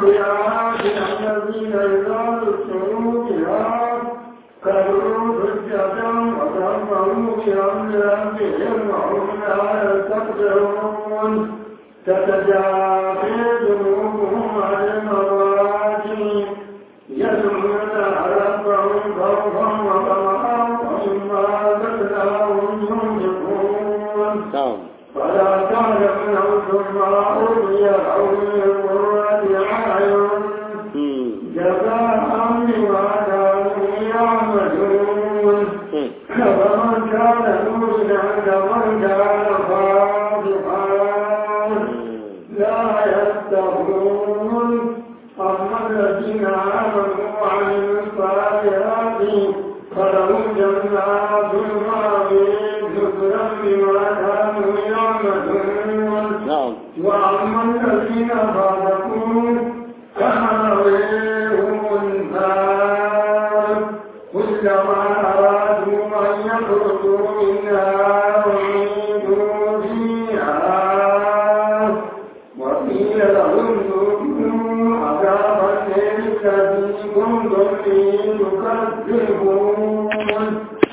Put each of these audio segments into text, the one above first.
بآياتنا الذين إذا ذكروا بها كفروا حجة وكفروا بأمر ربهم وهم لا يستكبرون تتجافى جنوبهم عن المضاجع يدعون ربهم خوفا وطمعا ومما رزقناهم ينفقون na'am فلا تعلم نفس ما أولي لهم من قرة أعين hmm جزاء بما كانوا يعملون hmm فمن كان يريد كمن كان صادقا لا يستغفرون أما الذين آمنوا وعملوا الصالحات فلهم جنات المأوى نزلا بما كانوا يعملون na'am وأما الذين صدقوا فمأويهم النار كلما أرادوا أن يخرجوا منها أعيدوا فيها وقيل لهم ذوقوا عذاب النار الذي كنتم به تكذبون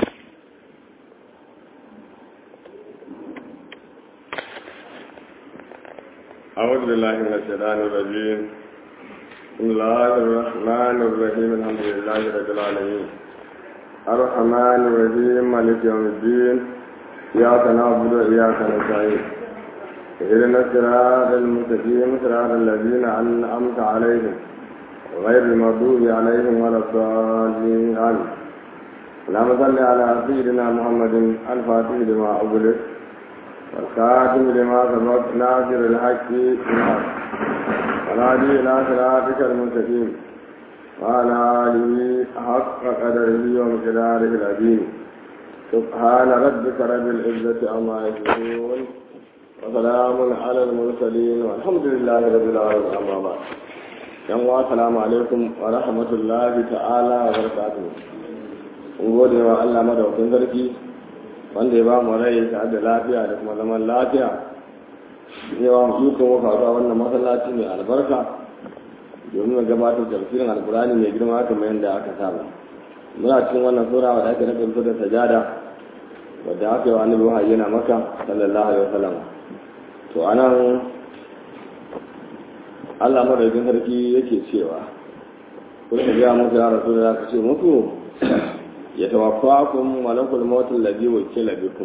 أعوذ بالله من الشيطان الرجيم بسم الله الرحمن الرحيم الحمد لله رب العالمين الرحمن الرحيم مالك يوم الدين إياك نعبد وإياك نستعين اهدنا الصراط المستقيم صراط الذين أنعمت عليهم غير المغضوب عليهم ولا الضالين آمين اللهم صل على سيدنا محمد الفاتح لما أغلق والخاتم لما سبق ناصر الحق بالحق والهادي إلى صراطك المستقيم وعلى آله حق قدره ومقداره العظيم سبحان ربك رب العزة عما يصفون وسلام على المرسلين والحمد لله رب العالمين أما بعد yan wa salamu alaikum wa rahmatullahi ta'ala wa barakatuh mun gode wa Allah madaukakin sarki wanda ya ba mu rai tare da lafiya da kuma zaman lafiya yawa mu ikon wa faruwa wannan masallaci mai albarka domin mu gabatar da tafsirin alkurani mai girma kamar yadda aka saba muna cikin wannan sura wadda ake nufin da sajada wadda aka yi wa annabi wahayi yana maka sallallahu alaihi wasallam to anan Allah madaukakin sarki yake cewa kun ga muku ya rasu da ka ce muku ya tawaffakum malakul maut alladhi wakila bikum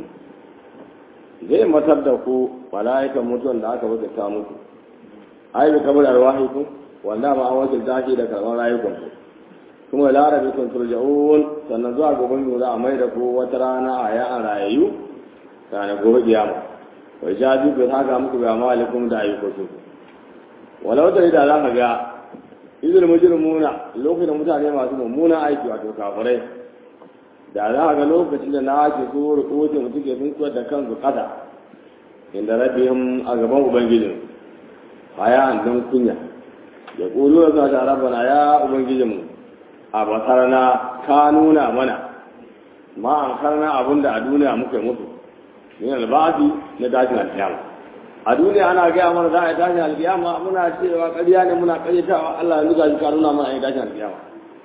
zai matar da ku malaikan mutuwan da aka wakilta muku ai bi kabar arwahikum wanda ma an wakilta shi da karban rayukan ku kuma larabi kun turja'un sannan zuwa gaban mu za a mai da ku wata rana a ya a rayayu kana gobe kiyama wa jadi ku haka muku ga malikum da ayyukanku walau da da za ka ga izinin mujrimuna lokacin da mutane masu mummunan aiki wato kafirai da za a ga lokacin da na ake so rikotin mutum ke sun kuwa da kansu kada inda rabihim a gaban ubangijin baya an dan kunya ya ƙulu da zuwa rabbana ya ubangijinmu a basarana ka nuna mana ma an karna abin da a duniya muka yi musu min alba'ati na dajin alkiyama a duniya ana gaya mana za a yi dajin alkiyama muna cewa ƙarya ne muna ƙaryatawa Allah ya nuga shi ka nuna mana a yi dajin alkiyama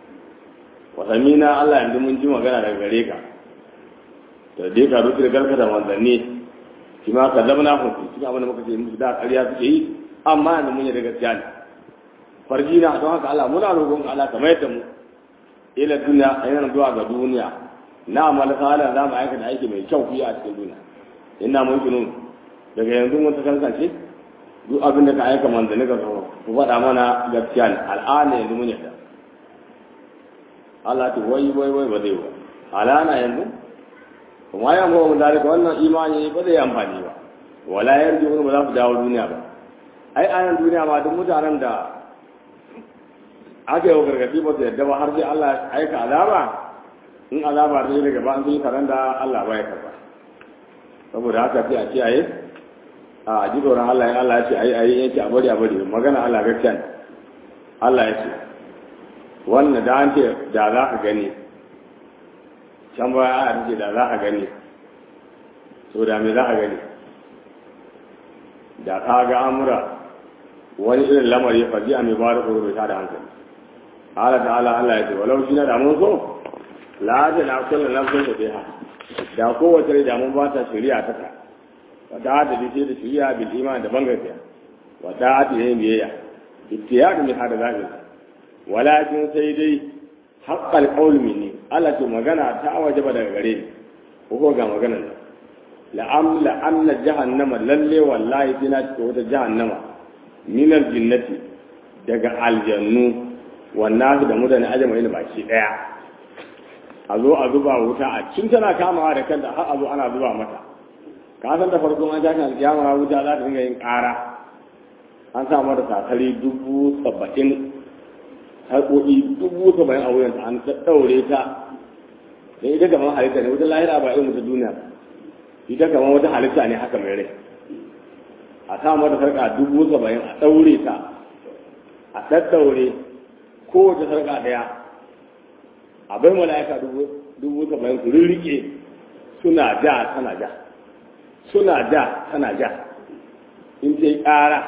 wasanni na Allah yanzu mun ji magana daga gare ka da dai ka rufe da garka da manzanni shi ma ka zama na hukunci cikin abin da muka ce musu da ƙarya suke yi amma yanzu mun yi da gaskiya ne farji na don haka Allah muna roƙon Allah ka mayar da mu ila duniya a yana zuwa ga duniya na amal sala za mu aikata aiki mai kyau fiye a cikin duniya ina mun kinu daga yanzu mun ta kankance duk abin da ka aika manzanni ka so ku faɗa mana gaskiya ne al'ana yanzu mun yarda Allah ta wai wai wai ba zai ba alana yanzu kuma ya mu zalika wannan imani ba zai amfani ba wala yarji wani ba za su dawo duniya ba ai anan duniya ma duk mutanen da aka yi wa gargaɗi ba su yadda ba har sai Allah ya aika azaba in azaba ta yi daga ba an sun yi taron da Allah ba ya karba saboda haka sai a kiyaye a ji tsoron Allah in Allah ya ce ayi ayi yake a bari a bari magana Allah gaskiya ne Allah ya ce wannan da an ce da za ka gani can baya aya ce da za ka gani to da me za ka gani da ka ga amura wani irin lamari faji a mai ba da tsoro ta da hankali ala ta'ala Allah ya ce walau shi na da mun so la ta na kullu nafsin da biha da kowace rai da mun ba ta shari'a ta ta wa da ta dace da shari'a bil iman da bangaskiya wa da ta yin biyayya ittiyadu min hada zalika walakin sai dai haqqal qawl minni Allah ce magana ta wajaba daga gare ni ko ga maganar nan la'am la'anna jahannama lalle wallahi tana cikin wata jahannama minar jinnati daga aljannu wannan da mutane ajama yana baki daya a zo a zuba wuta a cin tana kamawa da kanta har a zo ana zuba mata ka san da farko an tashin alkiyama wuta za ta dinga yin ƙara an sa mata sakari dubu saba'in harkoki dubu saba'in a wuyanta an ɗaure ta da ita kamar halitta ne wuta lahira ba irin wuta duniya ita kamar wata halitta ne haka mai rai a sa mata sarƙa dubu saba'in a ɗaure ta a ɗaɗɗaure kowace sarƙa ɗaya a bai mala'ika dubu saba'in su rirriƙe suna ja tana ja suna ja tana ja in ta yi ƙara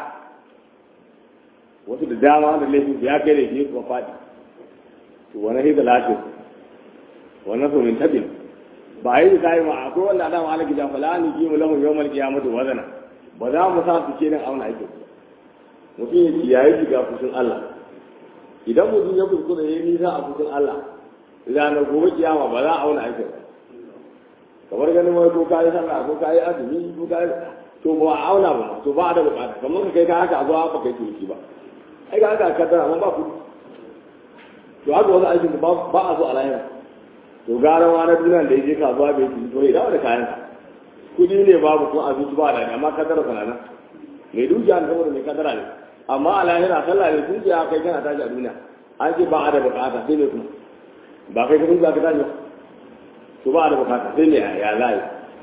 wasu da dama da laifin ya kai da shi kuma faɗi to wani hida lashin wani so min tabin ba yi da yi ma akwai wanda adam ala gida fala ni ki mu lahu yawmal qiyamati wazana ba za mu sa su kenan auna aikin mutum ya kiyaye shiga fushin Allah idan mutum ya kuskure ya nisa a fushin Allah ranar gobe kiyama ba za a auna aikin kamar ganin wai ko kayi sallah ko kayi azumi ko kayi to ba a auna ba to ba a da bukata kamar ka kai ka haka a zuwa ba kai tuki ba ai ga haka kaddara amma ba ku to haka wasu aikin ba a so a lahira to gara ma na duniya da yake kasuwa bai ci to ya dawo da kayan ka kudi ne babu kuma abinci ba da amma kaddara kana nan mai dukiya ne saboda mai kaddara ne amma a lahira sallah ne tun ya kai kana tashi a duniya an ce ba a da bukata sai ne kuma ba kai ka tun ka tashi to ba a da bukata sai ne ya layi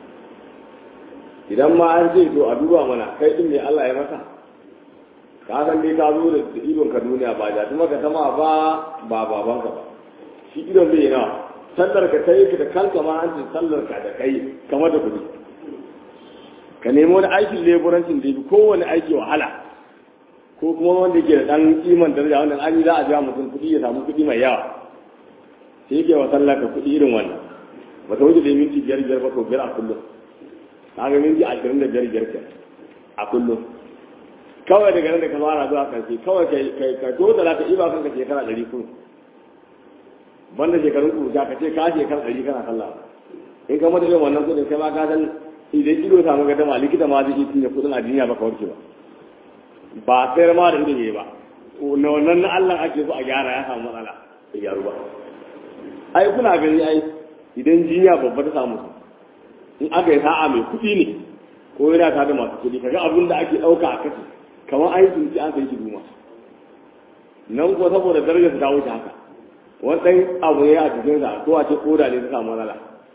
idan ma an ce to a duba mana kai din ne Allah ya masa ka san dai ka zo da idon ka duniya ba da kuma ka sama ba ba babanka ba shi idon bai nawa sallar ka ta yi da kanka ma an ce sallar ka da kai kamar da kuɗi ka nemi wani aikin leburancin da ya kowane aiki wahala ko kuma wanda ke da ɗan kiman daraja wanda an yi za a biya mutum kuɗi ya samu kuɗi mai yawa sai yake wa sallar ka kuɗi irin wannan ba ta wuce da minti biyar biyar ba ko biyar a kullum ka ga minti ashirin da biyar biyar ke a kullum kawai daga nan da ka fara zuwa karshe kawai ka to da ka iba kanka shekara ɗari kuma banda shekarun kurja ka ce ka shekara ɗari kana sallah in ka mata yin wannan kudin kai ma ka san idan ido samu ga dama likita ma zai cinye kudin a duniya ba ka warke ba ba sayar ma da ido ne ba na wannan na Allah ake so a gyara ya samu matsala bai gyaru ba ai kuna gani ai idan jinya babba ta samu in aka yi sa'a mai kuɗi ne ko yana ta da masu kuɗi kaga abin da ake ɗauka a kashi kamar an yi tunci an kai shi duma nan ko saboda darajar ta wuce haka wani ɗan abu ne a cikin sa ko a ce koda ne ta samu matsala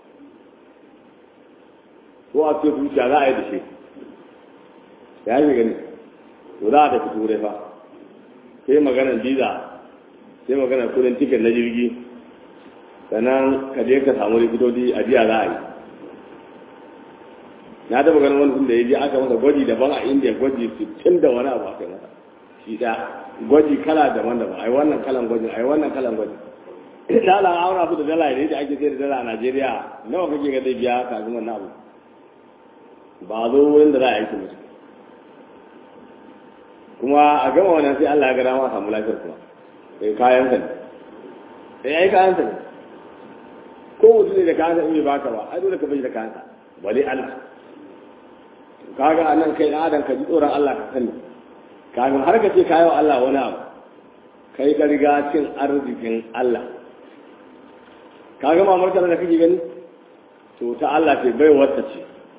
ko a ce zuciya za a yi da shi ya yi gani to za a tafi turai fa sai maganar biza sai maganar kudin tiket na jirgi sannan ka je ka samu likitoci a jiya za a yi na taɓa ganin wani sun da ya je aka masa gwaji daban a indiya gwaji sittin da wani abu aka yi masa shi da gwaji kala daban daban ai wannan kalan gwajin ai wannan kalan gwajin dala aura su da dala ne da ake sai da dala a najeriya nawa kake ga zai biya kafin wannan abu ba zo wurin da za a aiki musu kuma a gama wannan sai allah ya ga dama samu lafiyar kuma sai kayan sa ne sai ai kayan sa ne ko mutum ne da kayan sa in bai baka ba ai dole ka bai da kayan sa bale allah kaga anan kai dan adam ka ji tsoron Allah ka sani kafin har ka ce kayo Allah wani abu kai ka riga cin arzikin Allah kaga mamar ka da kake gani to ta Allah ce bai wata ce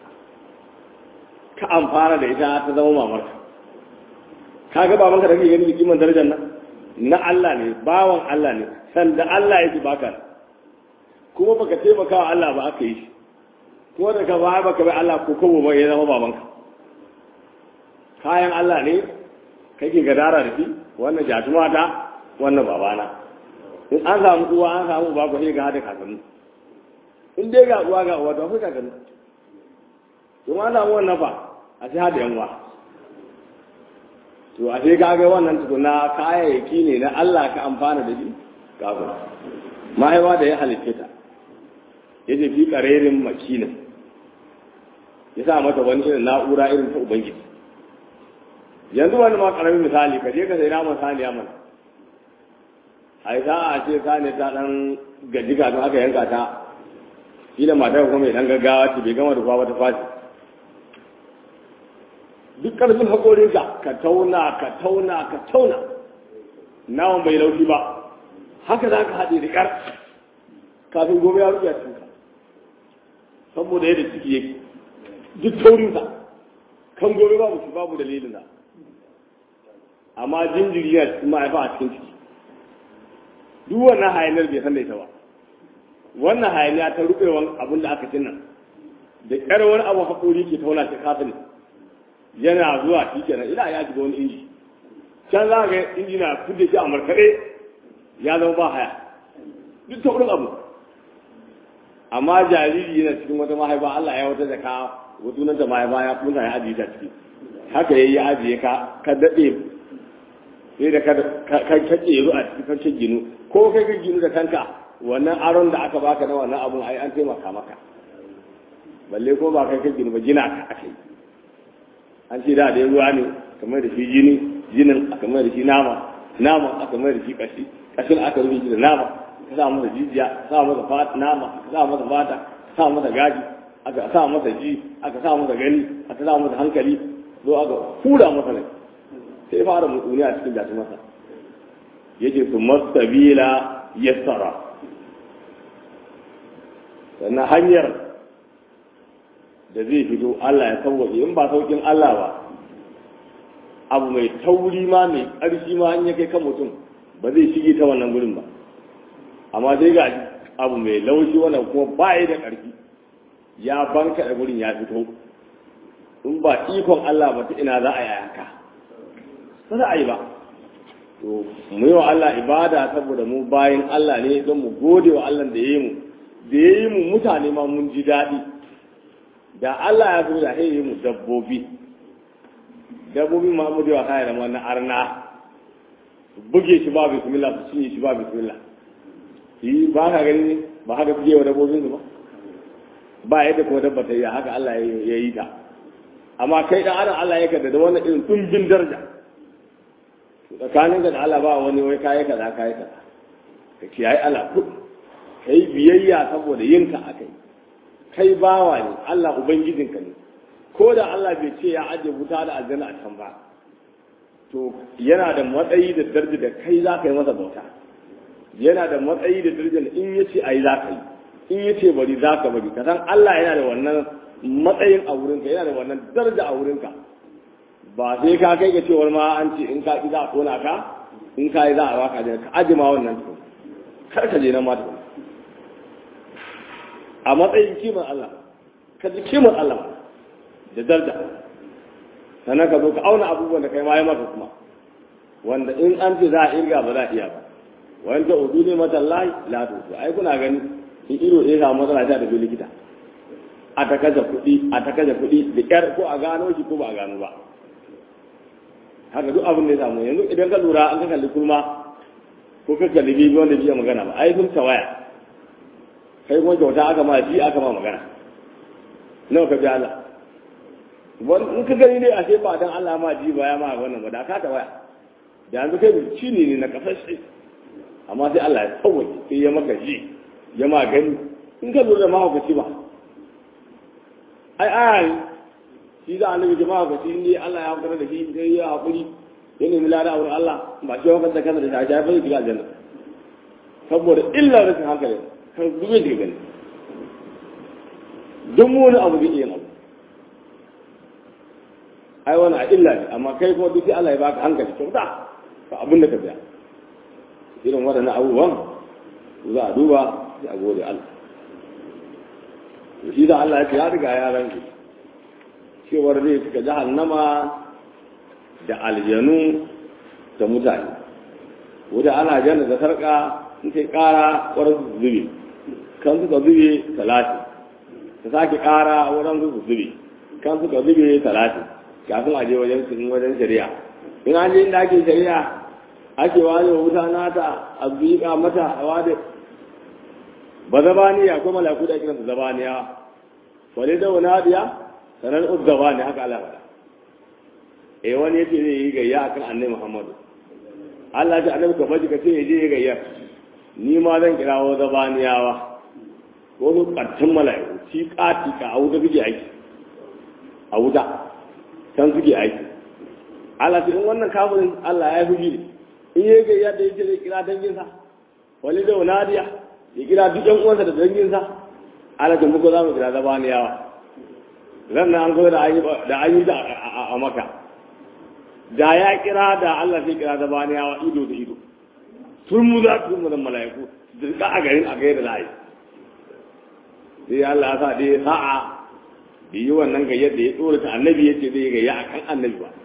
ka amfana da ita ta zama mamar ka kaga baban ka da kake gani kiman darajar nan na Allah ne bawan Allah ne sanda Allah yake baka kuma baka taimaka wa Allah ba aka yi shi ko da ka baya baka bai Allah ko kawo ba ya zama babanka kayan Allah ne kake gadara da shi wannan jatuma ta wannan babana in an samu uwa an samu uba ko sai ga hada kakanni in dai ga uwa ga uwa to akwai kakanni in an samu wannan fa a sai hada yanwa to a sai kaga wannan tukuna kayayyaki ne na Allah ka amfana da shi kafin mahaifa da ya halitta ta ya ce fi ƙarerin makinin ya sa mata wani irin na'ura irin ta ubangiji yanzu wani ma ƙaramin misali ka je ka sai naman saniya mana ai za a ce saniya ta ɗan gaji kafin aka yanka ta shi da matar kuma mai ɗan gaggawa ce bai gama da kwa ta fashi duk ƙarfin haƙorinka ka tauna ka tauna ka tauna naman bai laushi ba haka za ka haɗe da ƙar kafin gobe ya rufe a cikinka saboda yadda ciki yake duk taurinsa kan gobe babu shi babu dalilin da amma jinjiri yana cikin ma'aifa a cikin ciki duk wannan hayanar bai san da ita ba wannan hayaniya ta rubewan abin da aka cinna da ƙyar wani abu haƙori ke tauna shi kafin yana zuwa shi kenan ina ya shiga wani inji can za ga inji na fudda shi a markaɗe ya zama ba haya duk taurin abu amma jariri yana cikin wata mahaifa Allah ya wata zaka wato nan da mahaifa ya kunta ya ajiye ta ciki haka yayi ya ajiye ka ka dade sai da ka ka kace ru a cikin kan ginu ko kai ka ginu da kanka wannan aron da aka baka na wannan abun ai an taimaka maka balle ko ba kai ka ginu ba gina ka akai an ce da da ruwa ne kamar da shi jini jinin aka mai da shi nama nama aka mai da shi kashi kashin aka rufe shi da nama ka sa masa jijiya ka sa masa fata nama ka sa masa fata ka sa masa gaji aka sa masa ji aka sa masa gani aka sa masa hankali zo aka hura masa ne sai fara mutsuni a cikin jatu masa yake su mastabila yassara sannan hanyar da zai fito Allah ya sauwaƙe in ba sauƙin Allah ba abu mai tauri ma mai ƙarfi ma an ya kai kan mutum ba zai shige ta wannan gurin ba amma sai ga abu mai laushi wannan kuma ba yi da ƙarfi ya banka da gurin ya fito in ba ikon Allah ba ta ina za a yi haka ba za a yi ba to mu yi wa Allah ibada saboda mu bayan Allah ne don mu gode wa Allah da ya yi mu da ya yi mu mutane ma mun ji daɗi da Allah ya zo da ya yi mu dabbobi dabbobi ma mu da wa kayan da wannan arna buge shi ba bismillah su cinye shi ba bismillah yi ba ka gani ne ba haka fiye wa dabbobin su ba ba yadda kuma dabba ta yi haka Allah ya yi ta amma kai dan adam Allah ya kada da wannan irin tumbin daraja tsakanin da Allah ba wani wai kai kaza kai kaza ka kiyaye Allah ku kai biyayya saboda yinka akai kai bawa ne Allah ubangijinka ne ko da Allah bai ce ya aje wuta da aljanna a can ba to yana da matsayi da daraja da kai za ka yi masa bauta yana da matsayi da daraja da in yace ayi za ka yi in yace bari za ka bari ka san Allah yana da wannan matsayin a wurinka yana da wannan daraja a wurinka ba sai ka kai ga cewar ma an ce in ka ki za a tona ka in ka yi za a baka ka aji ma wannan tukun kar ka je nan ma tukun a matsayin kimar Allah ka ji kimar Allah da daraja sannan ka zo ka auna abubuwan da kai ma ya maka kuma wanda in an ce za a irga ba za a iya ba wani ta udu ne mata lahi la to ai kuna gani in ido ɗaya samu matsala ta tafi likita a ta kaje kuɗi a ta kaje kuɗi da ƙyar ko a gano shi ko ba a gano ba haka duk abin da ya samu yanzu idan ka lura an ka kalli kurma ko ka kalli bibi wanda biya magana ba ai sun tawaya kai kuma kyauta aka ma ji aka ma magana nawa ka bi Allah wani in ka gani dai a ce ba dan Allah ma ji ba ya ma wannan ba da ka tawaya da yanzu kai ci ne na kasashe amma sai Allah ya tsawaki sai ya maka ji ya ma gani in ka lura da mahaukaci ba ai aya shi za a nabi jama'a ga shi Allah ya hankali da shi sai ya haƙuri ya nemi lada a wurin Allah ba shi wakar da kansa da shi ya fara shiga aljanna saboda illa rashin hankali kan dubin da gani duk wani abu zai iya abu ai wani a illa ne amma kai kuma duk sai Allah ya baka hankali kyauta ka abin da ka biya irin waɗannan abubuwan za a duba sai a gode Allah shi da Allah ya ce ya riga ya ranke cewar zai cika jahannama da aljanu da mutane wadda ana janna da sarka in sai kara wurin su zube kan suka zube talatin ta sake kara wurin su zube kan suka zube talatin kafin a je wajen sun wajen shari'a in an je inda ake shari'a ake ware wa wuta nata a biƙa mata a wade ba zabaniya ko malaku da kiransu zabaniya wale da wani hadiya sanar uzzaba ne haka Allah faɗa eh wani yace zai yi gayya akan annabi Muhammadu Allah ya annabi ka baji ka ce je yi gayya ni ma zan kirawo zabaniyawa ko su ƙarfin mala'iku ci ƙati ka a wuta suke aiki a wuta can suke aiki Allah ce in wannan kafirin Allah ya fi gini in yi gayya da yake zai kira danginsa wani da wani ya kira duk yan uwansa da danginsa Allah ce muku za mu kira zabaniyawa ran nan an zo da an yi da a maka da ya kira da Allah sai kira zabaniyawa ido da ido tun mu za su mu da mala'iku da a garin a gaida layi sai Allah ya sa dai sa'a da yi wannan gayyar da ya tsora ta annabi ya ce zai gayya a kan annabi ba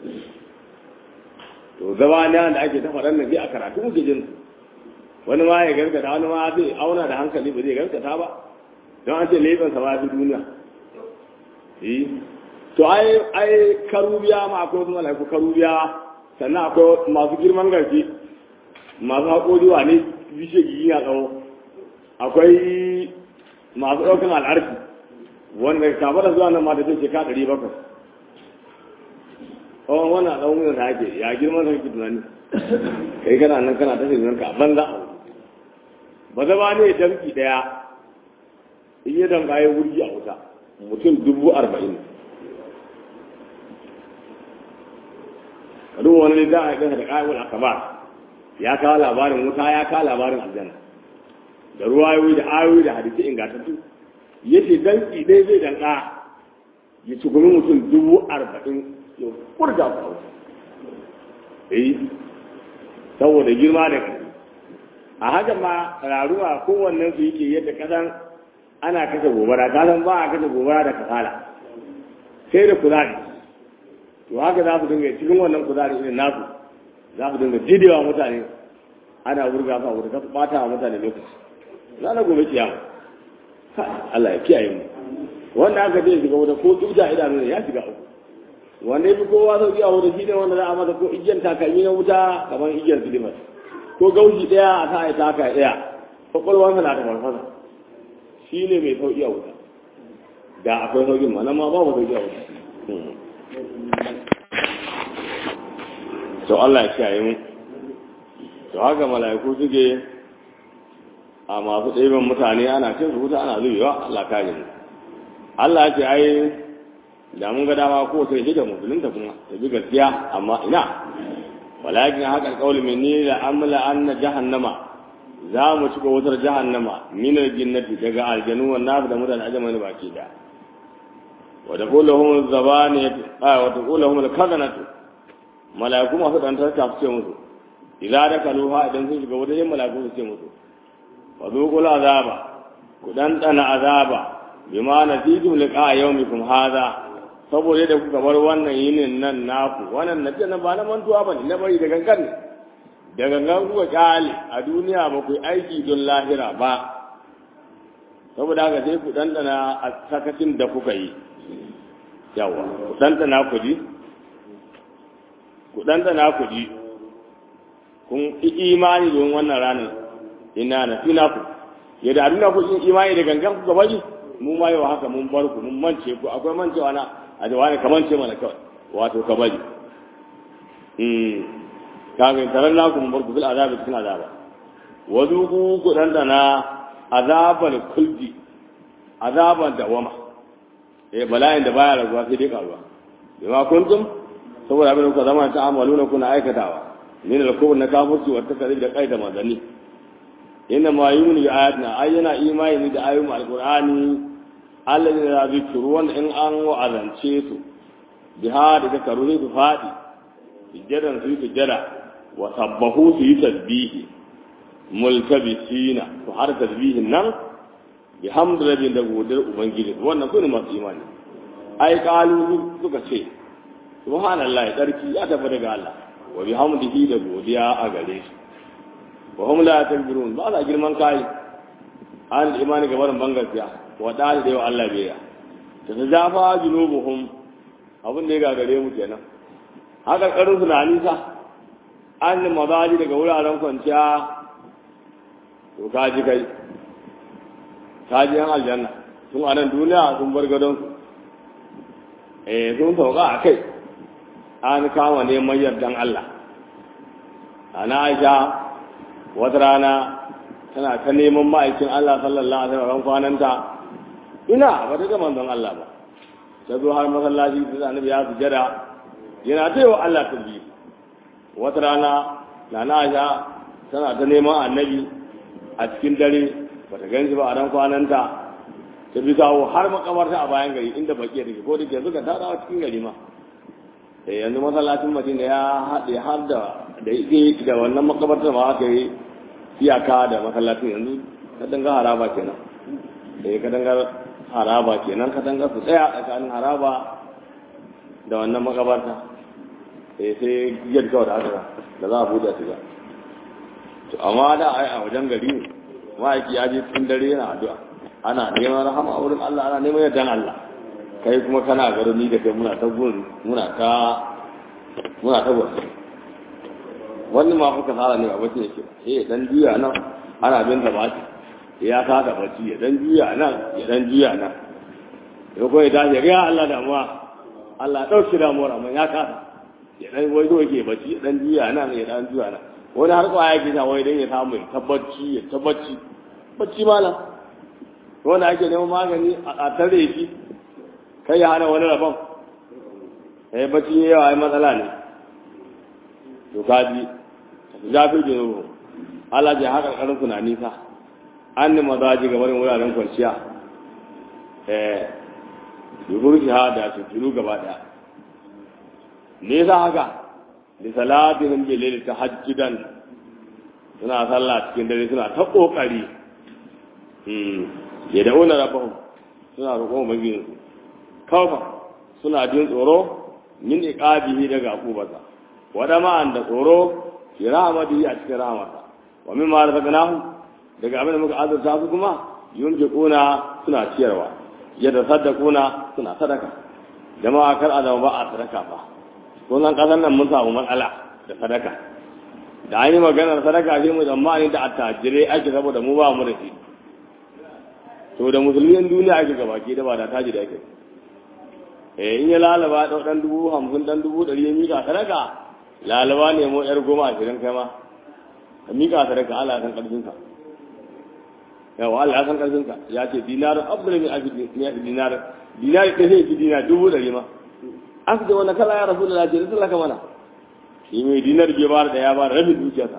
to zama ne da ake ta faɗan nan sai a karatu muke jin wani ma ya gargata wani ma zai auna da hankali ba zai gargata ba don an ce laifin sa ba fi duniya eh to ai ai karubiya ma akwai wasu malaiku karubiya sannan akwai masu girman garki masu haƙori wa ne bishe gigi na tsawo akwai masu ɗaukan al'arki wanda kafa da zuwa nan ma da ce ka ɗari bakwai tsawon wannan tsawon wuyan da ake ya girman sarki tunani kai kana nan kana ta shirin ka banza a ba zama ne damki ɗaya in yi damka ya wurgi a wuta mutum dubu arba'in duk wani ne za a yi da ƙa'ibul akabar ya kawo labarin wuta ya kawo labarin aljanna da ruwayoyi da ayoyi da hadisi ingantattu ya ce danki dai zai danka ya ci gumi mutum dubu arba'in ya kurga ku hausa eh saboda girma da ƙarfi a haka ma raruwa kowannen su yake yadda kasan ana kashe gobara kasan ba a kashe gobara da kasala sai da kuzari to haka za su dinga cikin wannan kuzari irin nasu za su dinga jidewa mutane ana wurga su a wuta ta bata wa mutane lokaci za na gobe kiyama Allah ya kiyaye mu wanda aka je shiga wuta ko tuja idanu ne ya shiga uku wanda ya fi kowa sauki a wuta shine wanda za a masa ko igiyar takalmi na wuta kamar igiyar silimas ko gaushi daya a sa ya taka daya kwakwalwansa na da farfasa shi ne mai sauki a wuta da akwai saukin ma nan ma babu sauki a wuta to Allah ya kiyaye mu to haka mala'iku suke a masu ɗaiban mutane ana cin su wuta ana zubewa Allah kare mu Allah ya ce ai da mun ga dama ko sai da musulunta kuma ta bi gaskiya amma ina walakin haka alƙawli minni la amla anna jahannama za mu cika wutar jahannama min aljinnati daga aljanu wa nar da mutane ajamani baki da wa taquluhum zabaniyat a wa taquluhum alkazanatu malaiku masu dan tarka su ce musu idza dakaluha idan sun shiga wutar malaiku su ce musu wa zuqul azaba ku dan dana azaba bima natitum liqa yawmikum hadha saboda da kuka bar wannan yinin nan naku wannan na na ba na mantuwa ba ne na bari da gangan ne da gangan kuka kyale a duniya ba ku yi aiki don lahira ba saboda haka sai ku dandana a sakacin da kuka yi yawa ku dandana ku ji ku dandana ku ji kun yi imani don wannan ranar ina na fina ku yadda a duniya ku yi imani da gangan kuka bari mu ma yau haka mun bar ku mun mance ku akwai mancewa na a da wani kamar ce mana kawai wato ka bari kafin taron naku mun barku bil azabi cikin azaba wazu ku ku dandana azaban kuldi azaban dawama eh bala'in da baya raguwa sai dai karuwa bima kuntum saboda abin da kuka zama ta amaluna kuna aikatawa min al-kubur na kafirci wa takzib da qaida manzani inna ma yuminu bi ayatina ayyana imani da ayoyin alqur'ani Allah ne ya zikiru wanda in an wa'azance su biha da zakaru ne su faɗi sujjadan su yi sujjada wa sabbahu su yi tasbihi multabisina su har tasbihin nan bi hamdulillah da godar ubangiji wannan su ne masu imani ai kalu suka ce subhanallahi tsarki ya tafi daga Allah wa bi hamdihi da godiya a gare shi wa hum la takbirun ba za girman kai an imani gaban bangaskiya wa da da yawa Allah bai ya ta zafa junubuhum abin da ya gagare mu kenan haka karin su na nisa an mazaji daga wuraren kwanciya to ka ji kai ka ji yan aljanna sun a nan duniya sun bar gadon su eh sun sauka a kai an kama neman yardan Allah ana aisha wata rana tana ta neman ma'aikin Allah sallallahu alaihi wasallam kwananta ina ba ta ga manzon Allah ba ta zo har masallaci ta annabi ya sujada yana ta wa Allah tasbih wata rana nana Aisha tana ta neman annabi a cikin dare ba ta ganshi ba a ran kwananta ta bi kawo har makabarta a bayan gari inda baki da ko da ke suka tada a cikin gari ma eh yanzu masallacin Madina ya haɗe har da da yake da wannan makabartar ma aka yi iyaka da masallacin yanzu ka danga haraba kenan eh ka danga haraba kenan ka danga su tsaya tsakanin haraba da wannan makabarta eh sai giyar kawai da haka da za a buɗe su ga to amma da ai a wajen gari ne ma'aiki ya je cikin dare yana addu'a ana neman rahama a wurin Allah ana neman yardan Allah kai kuma kana garin ni da kai muna ta gun muna ta muna ta gun wannan ma fuka tsara ne a bacci yake eh dan juya nan ana bin da baki ya ka da bacci ya dan juya nan ya dan juya nan ya koyi da ya ga Allah da mu Allah dauki damuwar amma ya ka ya dan wai zo yake bacci ya dan juya nan ya dan juya nan wani har kwaya yake sa wai dan ya samu tabbaci ya tabbaci bacci malam wanda ake neman magani a tare shi kai ya hana wani rabon eh bacci yawa ai matsala ne to kaji zafi junubu Allah ji haka karin suna nisa an ni mazaji ga barin wuraren kwanciya eh yuhur shahada su tunu gaba daya nisa haka li salatihim bi layl tahajjudan suna sallah cikin dare suna ta kokari hmm ya da'una rabbahum suna roƙon ubangiji kawfa suna jin tsoro min iqabihi daga akubarsa wada ma'an da tsoro fi rahmatihi a cikin rahmata wa mimma razaqnahum daga abin da muka azurta su kuma yunfiquna suna ciyarwa yadda saddaquna suna sadaka jama'a kar azama ba a sadaka fa ko nan kasan nan mun samu matsala da sadaka da an yi maganar sadaka sai mu tsammani da attajirai ake saboda mu ba mu da shi to da musulmin duniya ake gabaki da ba da taji da ake eh in ya lalaba ɗau ɗan dubu hamsin ɗan dubu ɗari ya mika sadaka lalaba ne mu yar goma ashirin kai ma ka mika sadaka Allah san ƙarfinka yawa Allah san ƙarfinka ya ce dinar abdul min abi dinar dinar ɗaya sai ki dinar dubu ɗari ma an ce wanda kala ya rasu da lafiya da sallaka mana shi mai dinar bai ba da ya ba da rabin dukiyarsa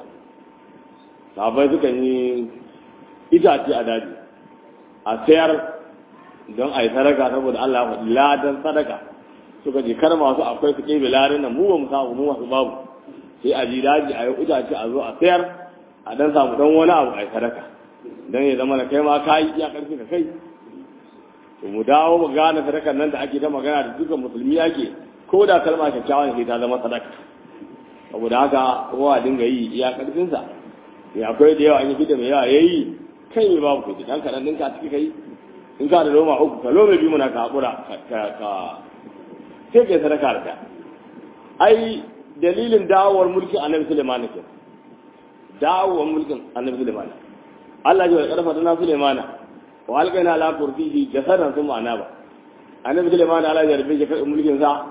sabai suka yi itace a daji a sayar don a yi sadaka saboda Allah ya faɗi ladan sadaka suka je kar masu akwai su ƙebe ladan nan mu ba mu samu mu masu babu sai a ji daji a yi itace a zo a sayar a dan samu dan wani abu a yi sadaka don ya zama na kai ma ka yi iya ƙarfi ka kai to mu dawo mu gane sadakar nan da ake ta magana da dukkan musulmi ake ko da kalma kyakkyawa ne ta zama sadaka saboda haka kowa dinga yi iya ƙarfinsa ya akwai da yawa an yi fita mai yawa ya yi kai mai babu kuɗi dan kaɗan ɗinka ciki kai in ka da loma uku ka loma biyu muna ka haƙura ka sai kai sadaka da ta ai dalilin dawowar mulkin annabi suleiman ne dawowar mulkin annabi suleiman Allah ya karfa dana suleiman wa alqaina ala kursihi jasadan sun ma'ana ba annabi suleiman Allah ya rubuce kai mulkin sa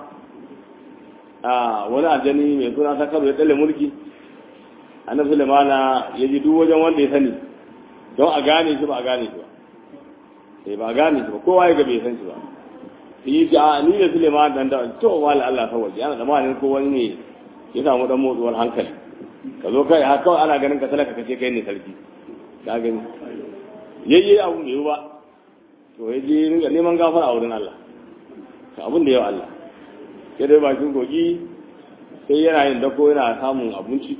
a wani aljani mai suna ta karo ya tsalle mulki annabi suleiman ya ji duk wajen wanda ya sani don a gane shi ba a gane shi ba sai ba gane shi ba kowa ya ga bai san shi ba yi ce a ni da Suleiman dan da to wala Allah ta waje ana zamanin ko wani ne ya samu dan motsuwar hankali ka zo kai har kawai ana ganin ka talaka kace kai ne sarki ka gani yayye abu ne ba to ya je ringa neman gafara a wurin Allah to abin da yawa Allah sai dai bakin gogi sai yana yin dako yana samun abinci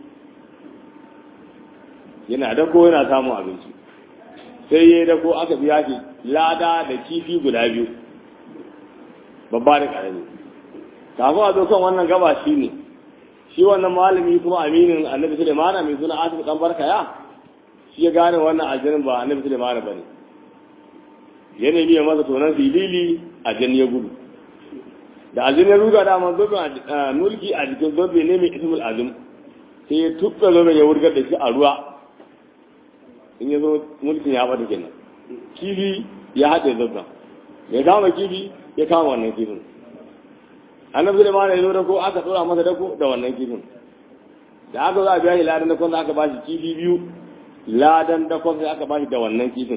yana dako yana samun abinci sai ya dako aka biya shi lada da kifi guda biyu babba da ƙarami kafin a zo kan wannan gaba shi ne shi wannan malami kuma aminin annabi sulemana mai suna asif dan barkaya shi ya gane wannan aljanin ba annabi sulemana ba ne ya nemi ya masa tonon filili aljan ya gudu da aljin ya ruga da man zobe mulki a jikin zobe ne mai ismul azim sai ya tukka zobe ya wurgar da shi a ruwa in ya zo mulkin ya bata kenan kifi ya haɗe zoben ya kama kifi ya kama wannan kifin annabi Sulaiman ya zo da ko aka tsora masa dako da wannan kifin da aka zo a biya shi ladan dakon da aka bashi kifi biyu ladan dakon sai aka bashi da wannan kifin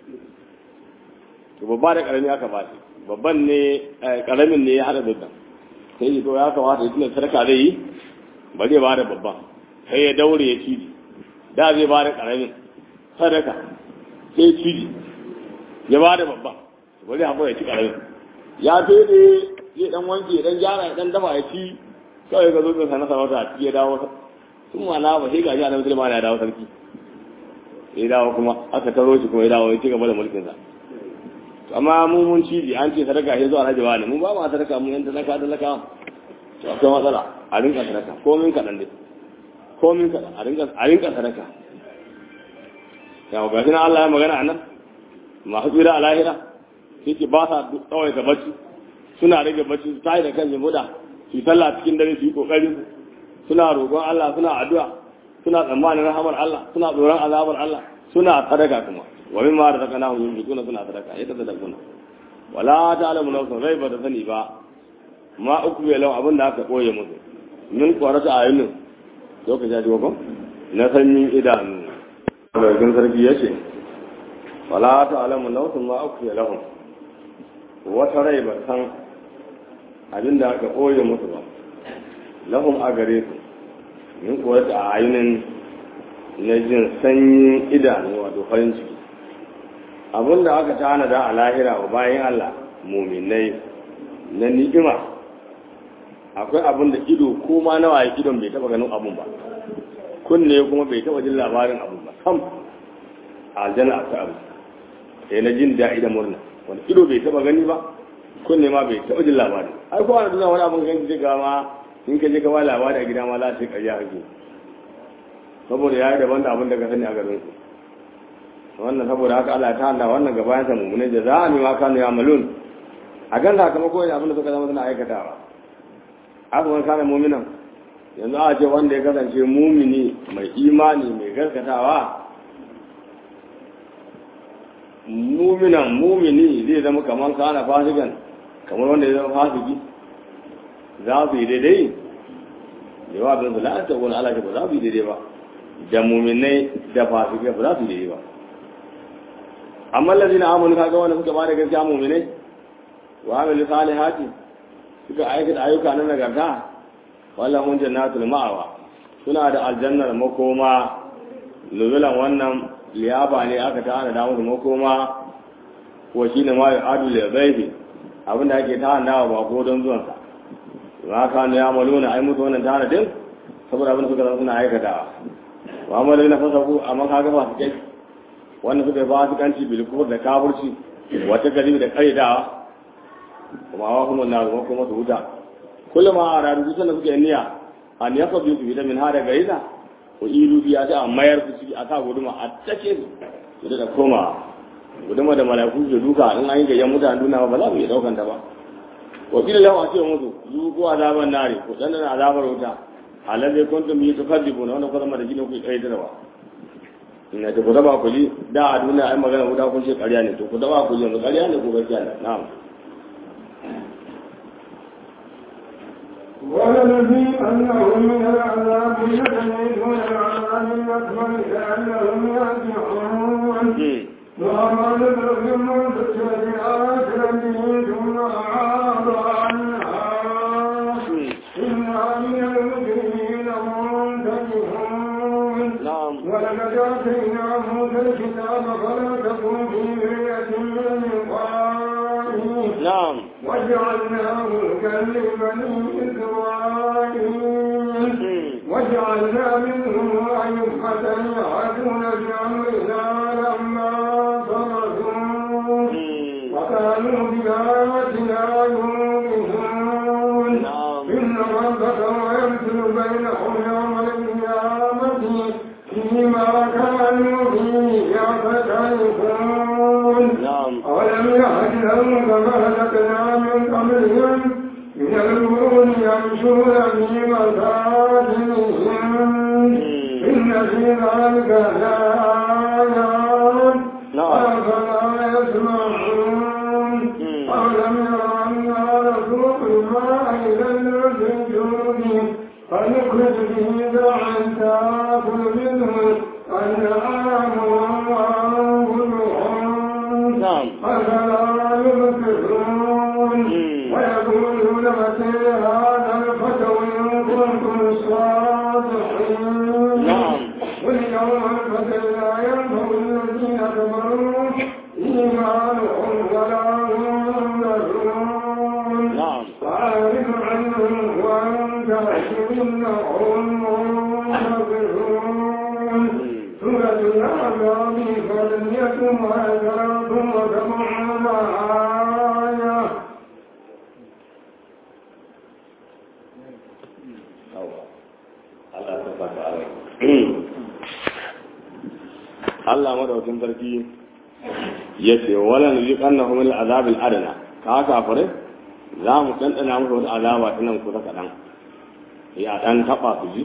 to babba da karami aka bashi babban ne karamin ne ya hada dukkan sai yi to ya kamata ya tuna sadaka zai yi ba zai ba da babban sai ya daure ya ciji da zai ba da karamin sadaka sai ciji ya ba da babban ba zai haƙura ya ci karamin ya fede zai dan wanke ya dan gyara ya dan dafa ya ci kawai ga zo sa na sarauta a ciki ya dawo sun mana ba sai gashi annabi sulaiman ya dawo sarki ya dawo kuma aka taro shi kuma ya dawo ya ci gaba da mulkin sa amma mu mun ci an ce sadaka ya zo alhaji wani mun ba ma sadaka mun yan talaka talaka to akwai matsala a rinka sadaka komin kaɗan dai komin kaɗan a rinka a rinka sadaka yawa gashi na Allah ya magana anan masu tsira a lahira yake ba sa kawai ta bacci suna rage bacci su tayi da kan jimuda su sallah cikin dare su yi kokari suna roƙon Allah suna addu'a suna tsammanin rahamar Allah suna tsoron azabar Allah suna sadaka kuma wa min ma razaqnahum yunfiquna suna sadaka yadda sadaquna wala ta'lamu nafsun rai ba ta sani ba ma uku ya lau abin da aka koye musu min kwarata ayunin lokaci ya ji ko na sanyin idanu daga sarki ya ce wala ta'lamu nafsun ma uku ya lahum wata rai ba san abin da aka koye musu ba lahum a gare su min kwarata ayunin na jin sanyin idanu wato farin ciki abin da aka tanada a lahira wa bayan Allah muminai na ni'ima akwai abin da ido ko ma nawa ya idon bai taba ganin abun ba kunne kuma bai taba jin labarin abun ba sam aljanna akwai abu sai na jin daɗi da murna wani ido bai taba gani ba kunne ma bai taba jin labarin ai ko wani duniya wani abin kan ji ga ma in ka je ka ba labari a gida ma za ta yi ƙarya kake saboda ya yi daban da abin da ka sani a garin su wannan saboda haka Allah ta handa wannan gabayan sa mummune da za a nima kanu ya malun a gan sakamako ne abin da suka zama suna aikatawa aka wani kana muminan yanzu a ce wanda ya kasance mumini mai imani mai gaskatawa muminan mumini zai zama kamar kana fasikan kamar wanda ya zama fasiki za su yi daidai yawa bin su la'anta wani alaƙa ba za su yi daidai ba da muminai da fasikai ba za su yi daidai ba amma lazi na amonu kaga wanda suka bada gaskiya mu'minai wa amilu salihati suka aikata ayyuka na nagarta wala mun jannatul ma'awa suna da aljannar makoma nuzulan wannan liyafa ne aka tana da musu makoma ko shine ma ya adu li ghaibi abinda ake tana wa ba ko don zuwan sa ma ka ne ya maluna ai musu wannan tana din saboda abin suka suna aikatawa wa amalu na fasaku amma kaga ba su kai wanda suka yi fasikanci bilkufur da kafurci wata gari da kaidawa kuma wa kuma na zama kuma su huta kullum a rarru duk sanda suka yi niyya an ya sabu su fita min hada gaiza ko ilu biya ta a mayar su ciki a sa guduma a take su su da koma guduma da malaku su duka in an yi gayyan mutane duna ba za mu iya daukan ta ba wa kila lahu a ce musu zuku azaban nare ko dan da azabar wuta halalle kuntum yi tukadibuna wanda kuma da jini ku kai da ina ta ku daba ku ji da a duniya ai magana guda kun ce ƙarya ne to ku daba ku ji yanzu ƙarya ne ko gaskiya ne na'am والذي أنهم من العذاب يتميزون العذاب الأكبر لأنهم يرجعون وأما نذر من فتنة آخرته ثم أعاض عنها إنا من المجرمين منتجهون na'am ولقد آتينا موسى الكتاب فلا تكن في مرية من لقائه na'am وجعلناه هدى لبني إسرائيل وجعلنا منهم أئمة يهدون بأمرنا لما صبروا وكانوا بآياتنا يوقنون na'am إن ربك ويمثل بينهم يوم القيامة فيما كانوا فيه يختلفون na'am أولم يهد لهم كما هلكنا من قبلهم من في ذلك لآيات نعم. أفلا يسمعون أولم يروا أنا نسوق الماء إلى الأرض الجود فنخرج به زرعا تأكل منه أنعامهم وأنفسهم نعم. أفلا يبصرون مم. ويقولون متى هذا الفتى إن كنتم صادقين نعم. واليوم الفتى لا ينفع الذين كفروا إيمانهم ولا هم ينذرون نعم. فأعرض عنهم وأنت إنهم منتظرون سورة الأعراف فلنية وأثرات وسبعون آية Allah ta fata alai. Allah madaukin sarki ya ce wala nu yiqannahu min al'azab al'adna ka kafare za mu dandana musu wata azaba ta nan kusa kadan ya dan taba su ji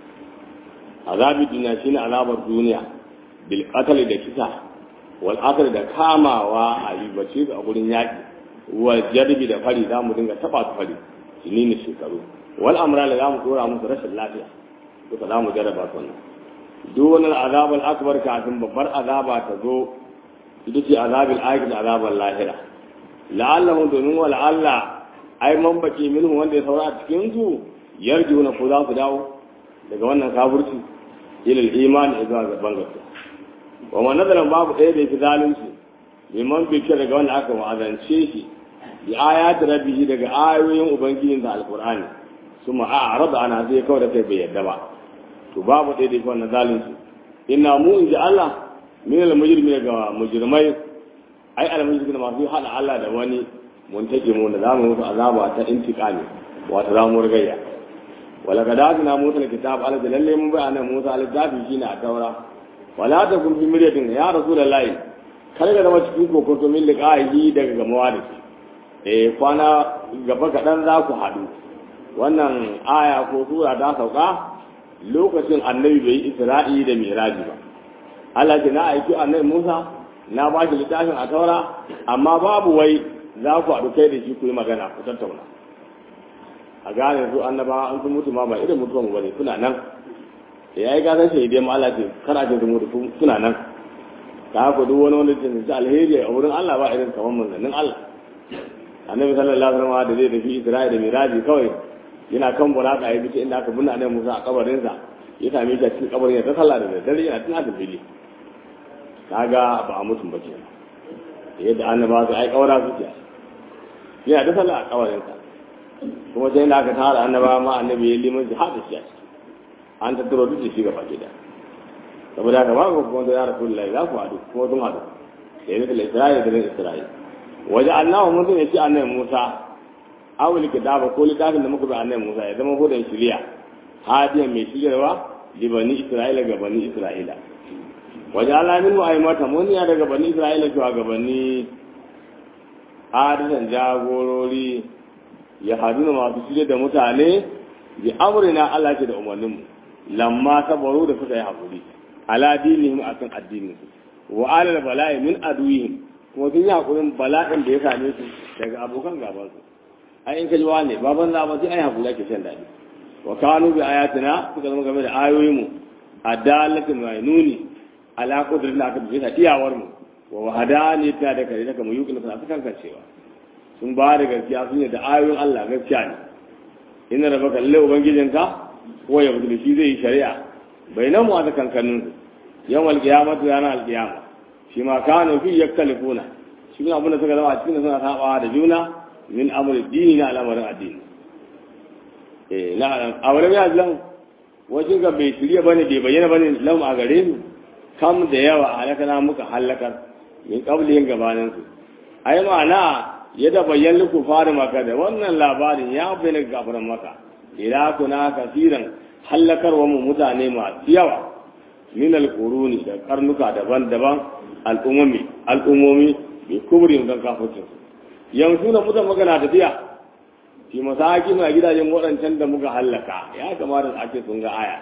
azabi duniya shine azabar duniya bil qatl da kisa wal akal da kamawa a ribace a gurin yaki wal jarbi da fari za mu dinga taba su fari shine ne shekaru wal amra da za mu dora musu rashin lafiya duka za mu jarraba su wannan duk wani azabar akbar kafin babbar azaba ta zo ita ce azabin aiki da azabar lahira la'allahu domin wa la'alla ai man baki minhu wanda ya saura a cikin su yarju na ko za su dawo daga wannan kafirci ilal imani zuwa ga bangasu wa man nazaran babu ɗaya da yake zalunci liman bi daga wanda aka wa'azance shi bi ayati rabbihi daga ayoyin ubangijin da alqur'ani suma a'rada ana zai kawai da kai bai yadda ba to babu ɗaya da yake wannan zalunci inna mu in ji Allah min al mujrimi daga mujrimai ai al mujrimi masu hada Allah da wani mun take mu da zamu musu azaba ta intiqami wato zamu rigayya wala kadazina musa alkitab ala lalle mun bayana musa alkitab shine a taura wala ta kun fi miryatin ya rasulullahi kar ka zama cikin kokoto min liqa'i daga gamawa da shi eh kwana gaba kaɗan za ku haɗu wannan aya ko sura ta sauka lokacin annabi bai yi isra'i da miraji ba Allah ce na aiki annabi Musa na ba shi littafin a taura amma babu wai za ku haɗu kai da shi ku yi magana ku tattauna a gane su annaba an sun mutu ma ba irin mutuwan bane suna nan da yayi gasan shahidai ma Allah ce kar a ce su mutu suna nan ta haka duk wani wanda ce alheri a wurin Allah ba irin kamar manzannin Allah annabi sallallahu alaihi wasallam da zai tafi Isra'i da Miraji kawai yana kan buraka ya bice inda aka binne annabi Musa a kabarin sa ya same shi a cikin kabarin ya ta sallah da daddare yana tuna da fili kaga ba a mutum ba ke yadda annaba su ai kawara suke yana ta sallah a kabarin sa kuma sai da aka tara annaba ma annabi ya liman shi hada shi a ciki an tattaro duk da shi gaba ke da saboda haka ba ku kuma da ya rasulullahi za ku haɗu kuma sun haɗu da yadda da Isra'i da Isra'i waje Allah mun ya ci annabi Musa awul kitaba ko littafin da muka bi annabi Musa ya zama hudan shiriya hadiyan mai shiryarwa li bani Isra'ila ga bani Isra'ila waje Allah min mu aimata mun ya daga bani Isra'ila zuwa ga bani hadisan jagorori ya haduna masu shirya da mutane bi amrina Allah ce da umarninmu lamma sabaru da suka yi hakuri ala dinihim akan addinin su wa alal bala'i min aduwihim kuma sun yi hakurin bala'in da ya same su daga abokan gaban su ai in ka ji wane baban za ba sai ai hakuri ake shan daɗi wa kanu bi ayatina suka zama game da ayoyin mu adalatin wa nuni ala qudrin da aka bi ta iyawar mu wa wahadani ta da kare daga mu yukin sa sukan kancewa sun ba da gaskiya sun yi da ayoyin Allah gaskiya ne inna rabbaka lalle ubangijinka ko ya bude shi zai yi shari'a bainan mu a kankanin yawan alkiyamatu ranar alkiyama shi ma kanu fi yaktalifuna shi kuma abinda suka zama a cikin suna sabawa da juna min amri dini na al'amarin addini eh na awara ya lan wajen ga bai shirya bane bai bayyana bane lam a gare mu kam da yawa halakana muka halakar min qablihin gabanin su ai ma'ana yadda bayyan liku fara maka da wannan labarin ya bayyana gafaran maka ila kuna kasiran hallakarwa mu mutane masu yawa min alquruni da karnuka daban-daban al'ummomi al'ummomi bi kubrin don kafircin yanzu na mutan magana tafiya fi masaki na gidajen waɗancan da muka hallaka ya kamata a ce sun ga aya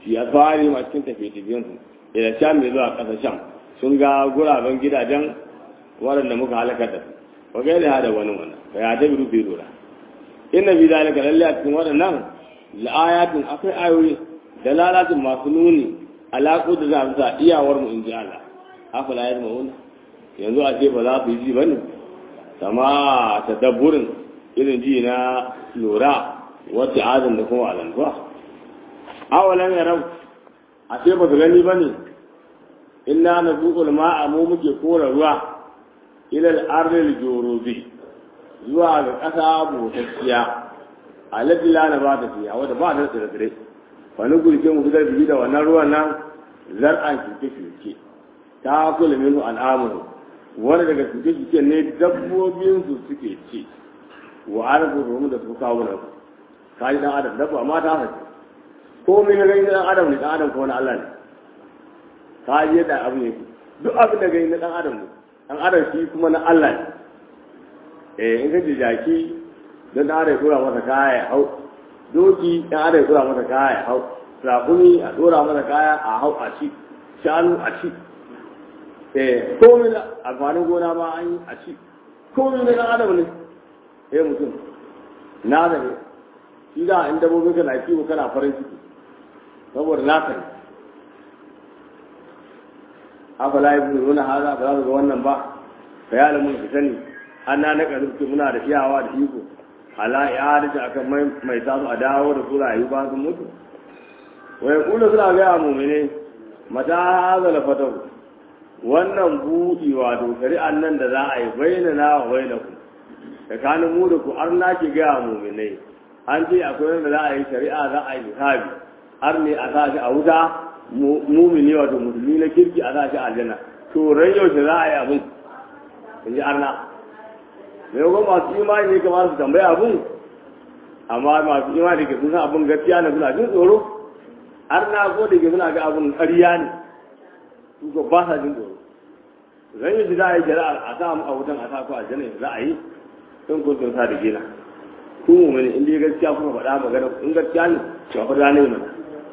shi ya fari ma cikin tafiye-tafiyensu ila sham mai zuwa ƙasar sham sun ga guraben gidajen waɗanda muka halakar da su wa gaida ya da wani wannan ka ya ta biru bai lura inna bi zalika lalle a cikin waɗannan la'ayatin akwai ayoyi da lalatin masu nuni alaƙo da za su sa iyawar mu in ji Allah afala ya ma'una yanzu a ce ba za su yi ji ba ne sama tadabburin irin ji na lura wacce azan da kuma alantuwa awalan ya rau a ce ba su gani ba ne inna na zuƙul ma'a mu muke kora ruwa ilal arlil jorobi zuwa ga ƙasa butacciya a ladila na ba ta fiya wadda ba ta tsire tsire wani gurke mu fitar biyu da wannan ruwan nan zar'an shuke shuke ta kula minu al'amuru wani daga shuke shuke ne dabbobinsu suke ci wa arabu domin da su kawo nan kaji dan adam dabba amma ta haka ko min gani dan adam ne dan adam ko wani Allah ne kaji yadda abu ne duk abin da gani na dan adam ne dan adam shi kuma na Allah ne eh in ka ji jaki dan dan adam ya dora masa kaya ya hau doki dan adam ya dora masa kaya ya hau rakumi a dora masa kaya a hau a ci shanu a ci eh komai amfanin gona ma an yi a ci komai na dan adam ne eh mutum na da ne shi da in dabbobi kana kiwo kana farin ciki saboda naka ne afala nuna haza ba za su ga wannan ba ka yi alamun su sani an na na ƙarfi muna da iyawa da iko ala ya da akan mai mai samu a dawo da su rayu ba sun mutu wai kula suna ga mu'mine mata haza la fatahu wannan buɗi wato shari'an nan da za a yi bayyana wa bainakum tsakanin mu da ku har na ki ga mu'minai an ce akwai wanda za a yi shari'a za a yi hisabi har ne a sa shi a wuta mumini wato musulmi na kirki a sa shi a aljanna to ran yaushe za a yi abun in ji arna mai kuma masu imani ne kamar su tambaya abun amma masu imani da ke sun san abun gaskiya na suna jin tsoro arna ko da ke suna ga abun ƙarya ne su ko ba sa jin tsoro ran yaushe za a yi shari'a a sa mu a wutan a sa ku aljanna za a yi sun kun sun sa da gina ku mumini in dai gaskiya kuma faɗa magana in gaskiya ne to fa da ne mana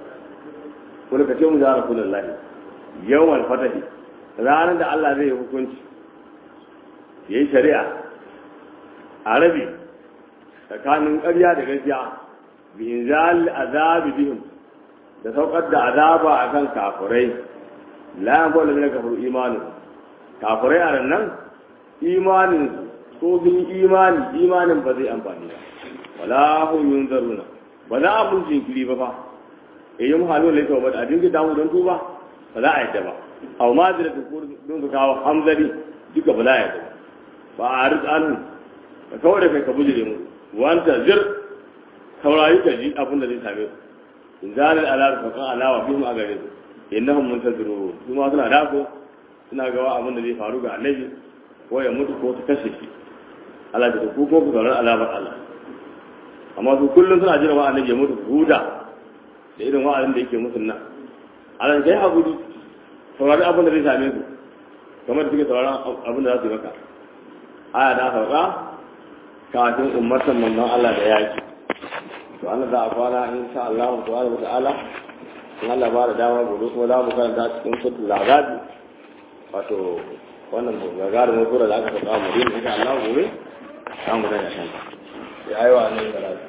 wani ka ce mu ya rasulullah yawan fatahi ranar da Allah zai yi hukunci yayi shari'a a rabi tsakanin ƙarya da gaskiya bi inzal azabi bihim da saukar da azaba akan kafirai la yanfa'u min kafiru imanu kafirai a nan imanin ko sun imani imanin ba zai amfani ba wala hum yunzaruna ba za a mun jinkiri ba fa e yin halu ne to ba a dinga damu don tuba ba za a yadda ba aw ma da ku don su kawo hamzari duka ba za a yadda ba a rizanu ka kawai da kai ka bujire mu wanta zir saurayi ka ji abin da zai same su in zalil ala fa kan alawa bihim a gare su innahum muntazirun su ma suna dako suna gawa abin da zai faru ga annabi ko ya mutu ko su kashe shi Allah da ku ko ku sauran alamar Allah amma su kullum suna jira wa annabi ya mutu huda da irin wa'azin da yake musu nan Allah kai hakuri saurari abin da zai same su kamar da suke sauraron abin da za su yi maka aya da sauka kafin ummatan manzon Allah da yaki to Allah za a kwana insha Allah subhanahu wa ta'ala in Allah ba da dama gobe kuma za mu karanta cikin sutul azabi wato wannan gagarumin sura da aka saka mu din insha Allah gobe za mu ga ya san ya aiwa ne da